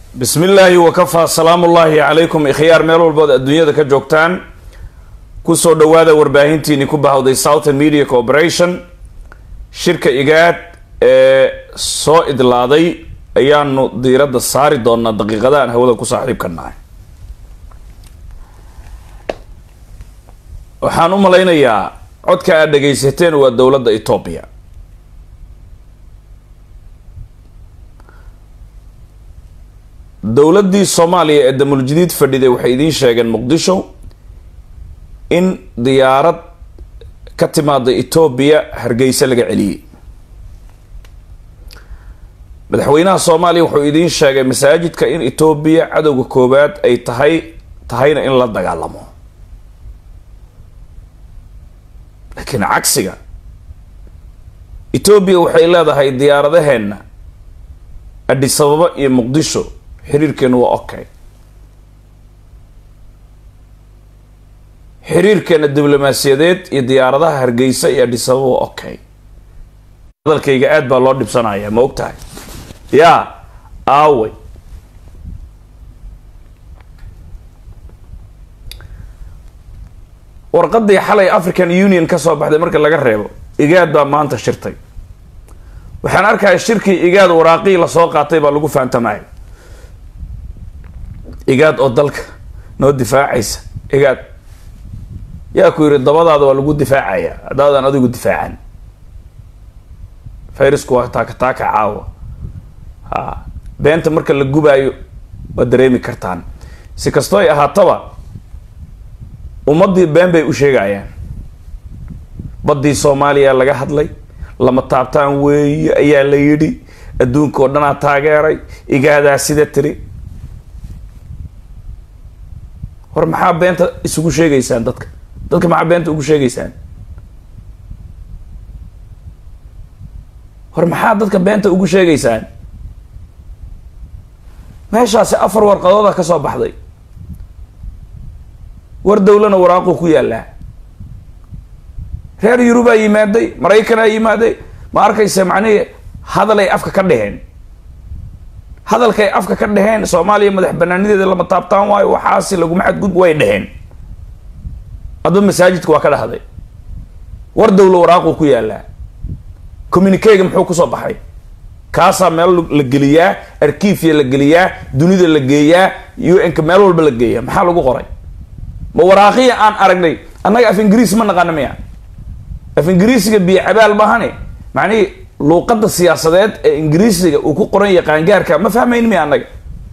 bismi illaahi wakafaa salaamu ullaahi calaykum ikhyaar meel walbood adduunyada ka joogtaan kusoo dhawaada warbaahintiini ku bahawday southern media corporation shirka igaad ee soo idlaaday ayaanu diiradda saari doonaa daqiiqada aan hawada ku saaxiibka nahay waxaan u malaynayaa codka aad dhagaysateen waa dowladda etoobiya dowladdii soomaaliya ee damuljadiid fadhiday waxay idiin sheegeen muqdisho in diyaarad ka timaada etoobiya hargeysa laga celiyey madaxweynaha soomaaliya wuxuu idiin sheegay masaajidka in etoobiya cadowga koowaad ay tahay tahayna in la dagaalamo laakiin cagsiga etoobiya waxay leedahay diyaaradaheenna adhisababa iyo muqdisho xiriirkeenu waa okay xiriirkeena diblomaasiyadeed iyo diyaaradaha hargeysa iyo adhisababa waa okay hadalkayga aad baa loo dhibsanaya ma og tahay yaa aawey warqadii xalay african union ka soo baxday marka laga reebo igaad baa maanta shirtay waxaan arkaya shirkii igaad waraaqii lasoo qaatay baa lagu fahamtamaya igaad oo dalka noo difaacaysa igaad yaa ku yidhi dabadaada waa lagu difaacaya haddaadan adigu difaacan fayrasku waa taaka taaka caawa ha beenta marka la gubaayo waad dareemi kartaan si kastoo ay ahaataba ummaddii been bay u sheegayaan baddii soomaaliya laga hadlay lama taabtaan weeye ayaa la yidhi adduunka oo dhanaa taageeray igaadaa sida tiri war maxaa beenta isugu sheegaysaan dadka dadka maxaa beenta ugu sheegaysaan war maxaa dadka beenta ugu sheegaysaan meeshaasi afar warqadooda ka soo baxday war dowlana waraaquu ku yaallaa reer yurubaa yimaaday maraykanaa yimaaday ma arkaysa macnihii hadalay afka ka dheheen hadalkay afka ka dheheen soomaaliya madax banaanideeda lama taabtaan waayo waxaasi laguma xadgudb way dheheen adba masaajidka waa ka dhahday war dowla waraaquu ku yaallaa communikega muxuu kusoo baxay kaasaa meel la geliyaa arkiifya la geliyaa dunida la geeyaa u n-ka meel walba la geeyaa maxaa lagu qoray ma waraaqiya aan aragnay annaga af ingiriis ma naqaana miya af ingiriisiga biyo cabaal maahane macnihii luuqadda siyaasadeed ee ingiriisiga uu ku qoran yahay qaangaarka ma fahmayn miya annaga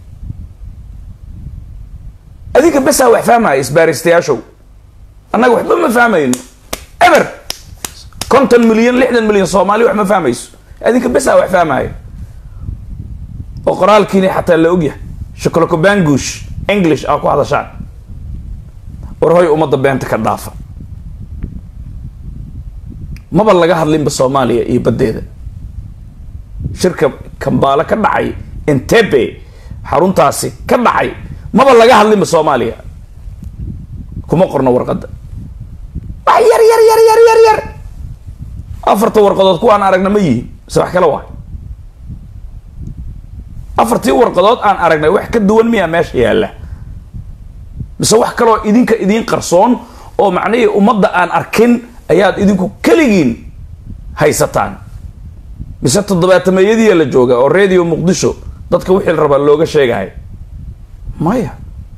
adinka besaa wax fahmaya isbaaristayaashow annaga waxba ma fahmayno eber konton milyan lixdan milyan soomaali wax ma fahmayso adinka besaa wax fahmaya oo qoraalkiini xataa la ogyahay shokolokobangush english aa ku hadashaan war hoy ummadda beenta ka dhaafa maba laga hadlinba soomaaliya iyo baddeeda shirka kambaale ka dhacay entebe xaruntaasi ka dhacay maba laga hadlinba soomaaliya kuma qorno warqadda wax yar yar yar yar yar yar afarta warqadood kuwaan aragna ma yihiin mise wax kale waay afartii warqadood aan aragnay wax ka duwan miyaa meesha yaalla mise wax kaloo idinka idiin qarsoon oo macnihii ummadda aan arkin ayaad idinku keligiin haysataan mise toddobaatameeyadiia la jooga oo radio muqdisho dadka wixii la rabaa looga sheegahay maya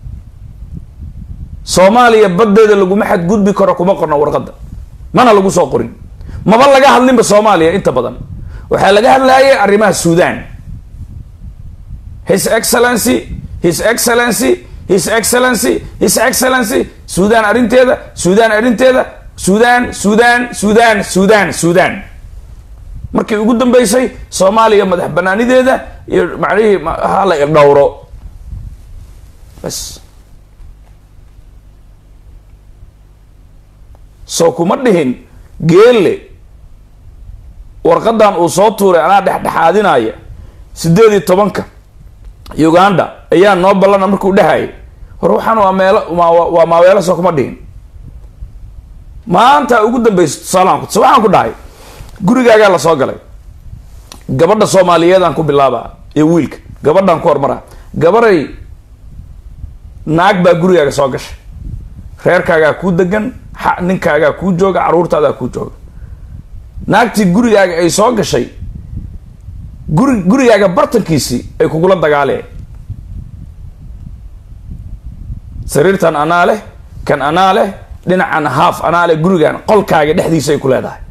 soomaaliya baddeeda laguma xadgudbi karo kuma qorno warqadda mana lagu soo qorin maba laga hadlinba soomaaliya inta badan waxaa laga hadlayay arrimaha suudan his excellency his excellency his excellency his excellency suudan arrinteeda suudan arrinteeda suudan suudan suudan suudan suudan markii ugu dambeysay soomaaliya madax banaanideeda iyo macnihii hala dhowro bas soo kuma dhihin geelle warqadan uu soo tuuray anaa dhexdhexaadinaya sideed iyo tobanka uganda ayaa noo ballana markuu dhahayay hor waxaan waa meelo waa maaweelo soo kuma dhihin maanta ugu dambeysa tusaalaan so waxaan ku dhahay gurigaagaa la soo galay gabadha soomaaliyeedaan ku bilaaba iyo wiilka gabadhaan ku hormara gabaray naag baa gurigaaga soo gashay reerkaagaa kuu degan ninkaagaa kuu jooga carruurtaadaa kuu jooga naagtii gurigaaga ay soo gashay guri gurigaaga bartankiisii ay kugula dagaaleen sariirtan anaa leh kan anaa leh dhinacan haaf anaa leh gurigan qolkaaga dhexdiisa ay ku leedahay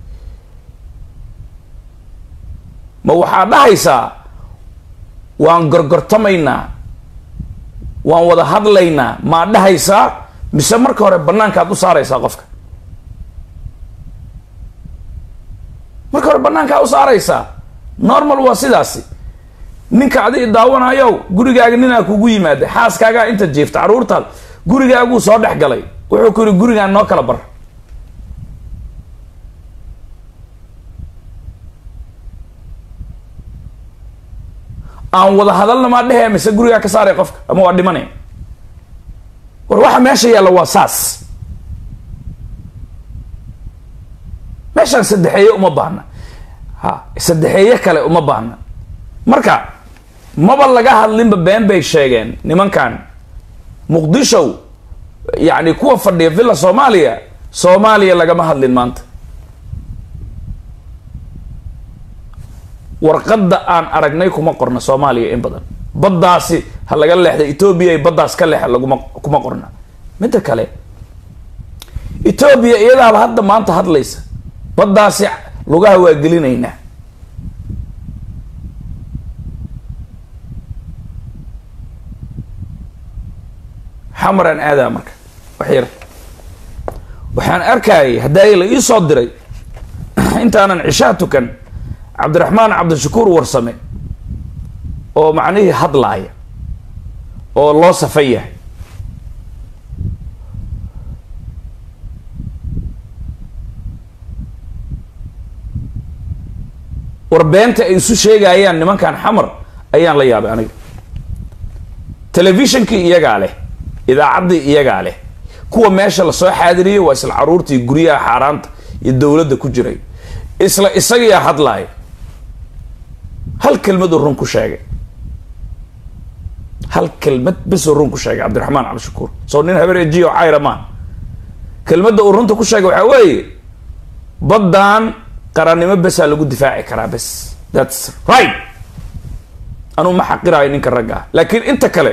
ma waxaa dhahaysaa waan gorgortamaynaa waan wada hadlaynaa maa dhahaysaa mise marka hore banaankaad u saaraysaa qofka marka hore banaankaa u saaraysaa normal waa sidaasi ninka adi daawanayow gurigaaga ninaa kugu yimaada xaaskaagaa inta jiifta carruurtaad gurigaaguu soo dhex galay wuxuu ku yihi gurigaan noo kala bar aan wada hadalna maa dhehaya mise gurigaa ka saaray qofka ama waa dhimanay war waxa meesha yaalla waa saas meeshaan saddexeeye uma baahna ha saddexeeye kale uma baahna marka maba laga hadlinba been bay sheegeen nimankan muqdishow yacni kuwa fadhiya villa soomaaliya soomaaliya lagama hadlin maanta warqadda aan aragnay kuma qorna soomaaliya in badan baddaasi ha laga leexda etoobiya ay baddaas ka leexa laguma kuma qorna midda kale etoobiya iyadaaba hadda maanta hadlaysa baddaasi lugaha waa gelinaynaa xamaraan aadaa marka wax yar waxaan arkayay haddaay la ii soo diray intaanan cishaa tukan cabdiraxmaan cabdishakuur warsame oo macnihii hadlaaya oo loo safan yahay warbeenta ay isu sheegayaan nimankan xamar ayaan la yaabay aniga telefishonkii iyagaa leh idaacaddii iyagaa leh kuwa meesha lasoo xaadiriyay waa isla caruurtii guryaha xaaraanta iyo dowladda ku jiray isla isagiyaa hadlaaya hal kelmaduu run ku sheegay hal kelmad besuu run ku sheegay cabdiraxmaan cabdishakuur soo nin habeer ejiyo cayra maa kelmadda uu runta ku sheegay waxaa weeye baddan qarannimo besaa lagu difaaci karaa bes thats right anuu ma xaqiraayo ninka ragga ah laakiin inta kale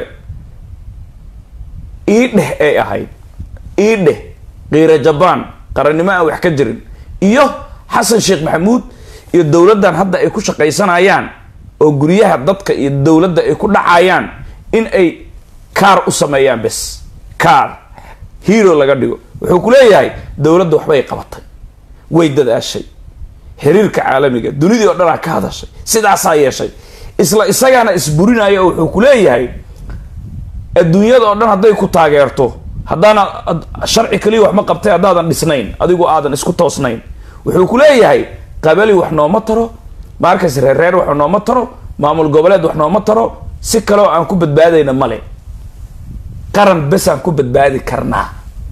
ii dheh ay ahayd ii dheh kiira jabaan qarannimo aan wax ka jirin iyo xasan sheekh maxamuud iyo dowladdan hadda ay ku shaqaysanayaan oo guryaha dadka iyo dowladda ay ku dhacayaan in ay kaar u sameeyaan bes kaar hero laga dhigo wuxuu ku leeyahay dowladda waxbay qabatay way dadaashay xiriirka caalamiga dunidii oo dhanaa ka hadashay sidaasaa yeeshay isla isagaana isburinaya oo wuxuu ku leeyahay adduunyada oo dhan hadday ku taageerto haddaana sharci kaliya wax ma qabtay haddaadan dhisnayn adigu aadan isku toosnayn wuxuu ku leeyahay qabali wax nooma taro maarkas reerreer wax nooma taro maamul goboleed wax nooma taro si kaleo aan ku badbaadayna male qaran besaan ku badbaadi karnaa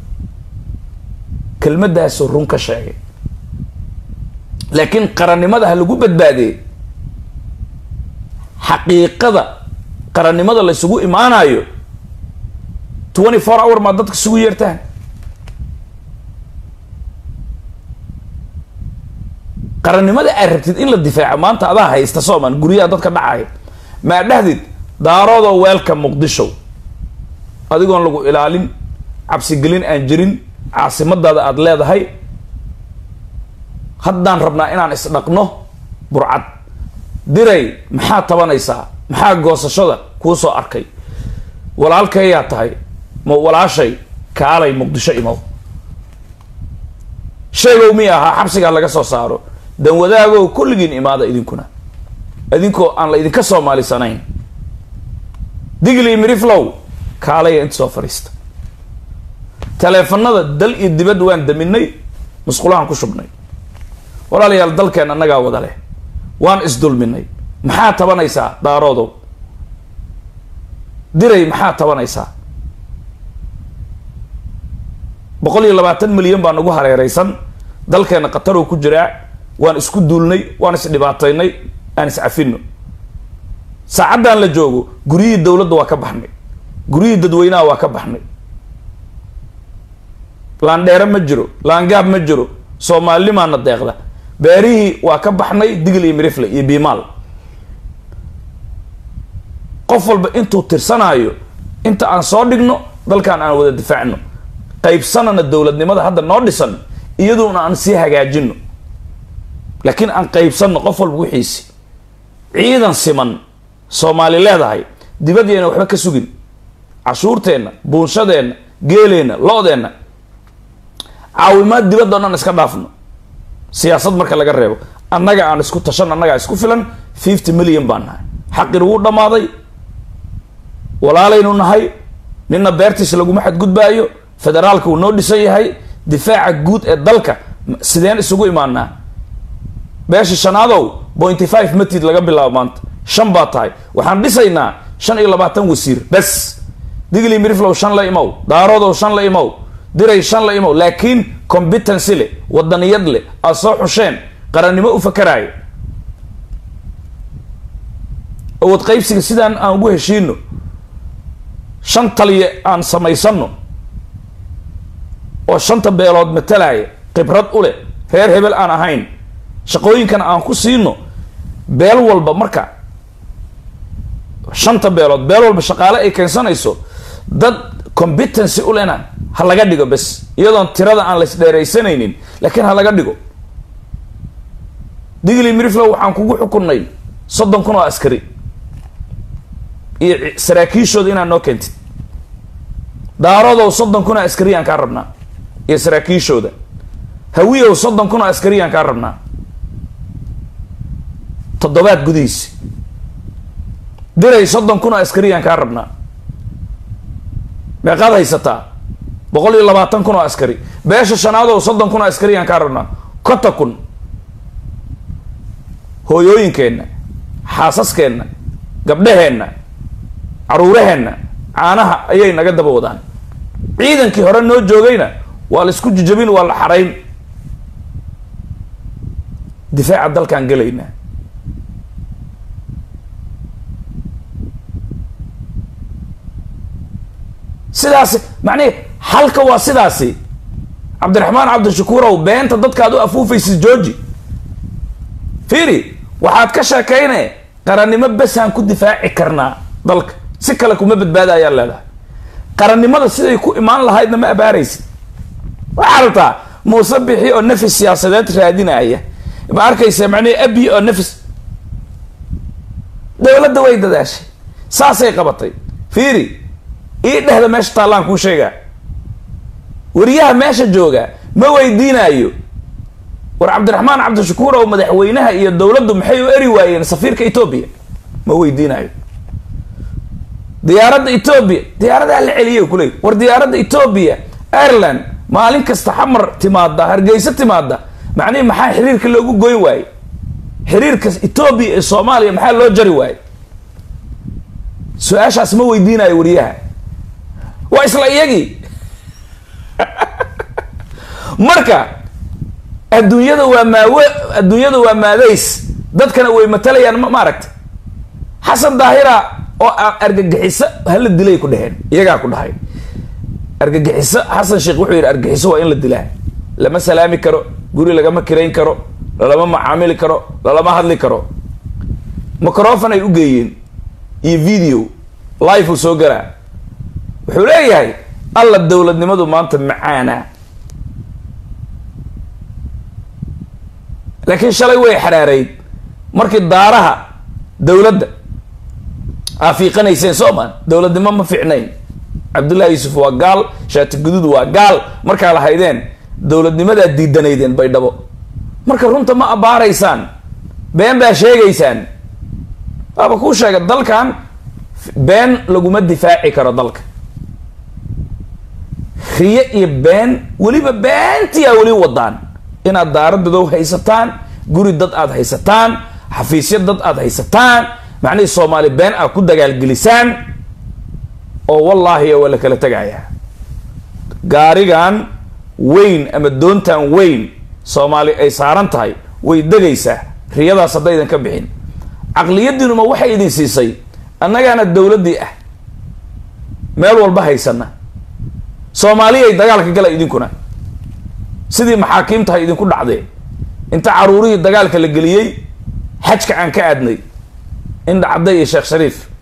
kelmadaasuu run ka sheegay laakiin qarannimada ha lagu badbaadiyey xaqiiqada qarannimada la isugu imaanayo twenty four hour maa dadka isugu yeertaan qarannimada aad rabtid in la difaaco maanta adaa haysta sooman guryaha dadka dhacaya maa dhahdid daaroodoo weelka muqdisho adigoon lagu ilaalin cabsigelin aan jirin caasimadaada aada leedahay haddaan rabnaa inaan isdhaqno burcad diray maxaa tabanaysaa maxaa goosashada kuu soo arkay walaalkayaa tahay ma walaashay kaalay muqdisho imow sheegow mi ahaa xabsigaa laga soo saaro dan wadaagow kulligiin imaada idinkuna idinkoo aan la idinka soomaalisanayn digli miriflow kaalaya inta soo fadhiista taleefanada dal iyo dibad waan daminay musqulahaan ku shubnay walaalayaal dalkeen annagaa wada leh waan isdulminay maxaa tabanaysaa daaroodow diray maxaa tabanaysaa boqol iyo labaatan milyan baa nagu hareereysan dalkeena qataroo ku jiraa waan isku duulnay waan isdhibaataynay aan iscafino saacaddan la joogo guryihii dowladda waa ka baxnay guryihii dadweynaha waa ka baxnay laandheere ma jiro laangaab ma jiro soomaalinimaana deeqda beerihii waa ka baxnay digil iyo mirifle iyo biimaal qof walba intuu tirsanaayo inta aan soo dhigno dalkan aan wada difaacno qaybsanana dowladnimada hadda noo dhisan iyaduna aan sii hagaajino laakiin aan qaybsanno qof walba wixiisi ciidan siman soomaali leedahay dibadyayna waxba ka sugin cashuurteenna buunshadeenna geeleenna lo-deenna caawimaad dibadda o dhan iska dhaafno siyaasad marka laga reebo annaga aan isku tashan annagaa isku filan fifty million baan nahay xaqin wuu dhammaaday walaalaynu nahay nina beertiis laguma xadgudbaayo federaalka uu noo dhisan yahay difaaca guud ee dalka sideen isugu imaanaa beesha shanaadow pointy five matid laga bilaabo maanta shan baa tahay waxaan dhisaynaa shan iyo labaatan wasiir bes digli miriflow shan la imow daaroodow shan la imow diray shan la imow laakiin competency le wadaniyad leh aad soo xusheen qarannimo u fakaraayo awood qaybsiga sidaan aan ugu heshiino shan taliya aan samaysano oo shanta beelood matalaya khibrad u leh reer hebel aan ahayn shaqooyinkana aan ku siino beel walba marka shanta beelood beel walba shaqaale ay keensanayso dad competency u lena ha laga dhigo bes iyadoon tirada aan laysdheeraysanaynin laakiin ha laga dhigo digli miriflow waxaan kugu xukunnay soddon kun oo askari iyo saraakiishooda inaad noo keentid daarodow soddon kun oo askariyaan kaa rabnaa iyo saraakiishooda hawiyow soddon kun oo askariyaan kaa rabnaa toddobaad gudihiisi diray soddon kun oo askariyaan kaa rabnaa meeqaad haysataa boqol iyo labaatan kun oo askari beesha shanaadow soddon kun oo askariyaan kaa rabnaa konta kun hooyooyinkeenna xaasaskeenna gabdhaheenna caruuraheenna caanaha ayay naga daba wadaan ciidankii hore noo joogayna waa la isku jijabin waa la xarayn difaaca dalkaan gelaynaa sidaasi macnihi halka waa sidaasi cabdiraxmaan cabdishakuurow beenta dadkaad u afuufaysid georgi fiiri waxaad ka sheekayne qarannimo besaan ku difaaci karnaa dalka si kale kuma badbaada ayaa leedahay qarannimada siday ku imaan lahaydna ma abaaraysid waxaa rabtaa muuse bixi oo nafis siyaasadeed raadinaya ma arkaysa macnihi abi oo nafis dowladda way dadaashay saasay qabatay fiiri ii dhehda meesha taallaan kuu sheegaa wariyaha meesha jooga ma weydiinaayo war cabdiraxmaan cabdishakuur oo madaxweynaha iyo dowladdu maxay u eri waayeen safiirka etoobiya ma weydiinaayo diyaaradda etoobiya diyaaradaha la celiya kuley war diyaaradda etoobiya ireland maalin kasta xamar timaada hargeysa timaada macnihi maxaa xiriirka loogu goyn waaye xiriirka etoobiya ee soomaaliya maxaa loo jari waaye su-aashaas ma weydiinayo wariyaha waa isla iyagii marka adduunyada waa maawe adduunyada waa maadays dadkana way matalayaan ma maaragta xasan daahira oo argagixiso hala dilay ku dheheen iyagaa ku dhahay argagixiso xasan sheekh wuxuu yidhi argagixiso waa in la dilaa lama salaami karo guri lagama kirayn karo lalama macaamili karo lalama hadli karo microfon ay u geeyeen iyo video live uu soo galaa wuxuu leeyahay alla dowladnimadu maanta macaana laakiin shalay way xaraareyd markii daaraha dowladda aa fiiqanayseen soo maan dowladnimo ma fiicnayn cabdullahi yuusuf waa gaal shaati guduud waa gaal markaa lahaydeen dowladnimadaa diidanaydeen baydhabo marka runta ma abbaaraysaan been baa sheegaysaan waaba kuu sheega dalkan been laguma difaaci karo dalka riye iyo been weliba beentiyaa weli wadaan inaad daaradodow haysataan guri dad aad haysataan xafiisyo dad aad haysataan macnihii soomaali been aad ku dagaalgelisaan oo wallaahi waa la kala tegayaa gaarigan weyn ama doontan weyn soomaali ay saaran tahay way degaysaa riyadaas haddaydan ka bixin caqliyadiinuma waxay idin siisay annagaana dowladdii ah meel walba haysana soomaaliyay dagaalka gala idinkuna sidii maxaakiimtahay idinku dhacdee inta caruurihii dagaalka la geliyey xajka aan ka aadnay indha cadday iyo sheekh shariif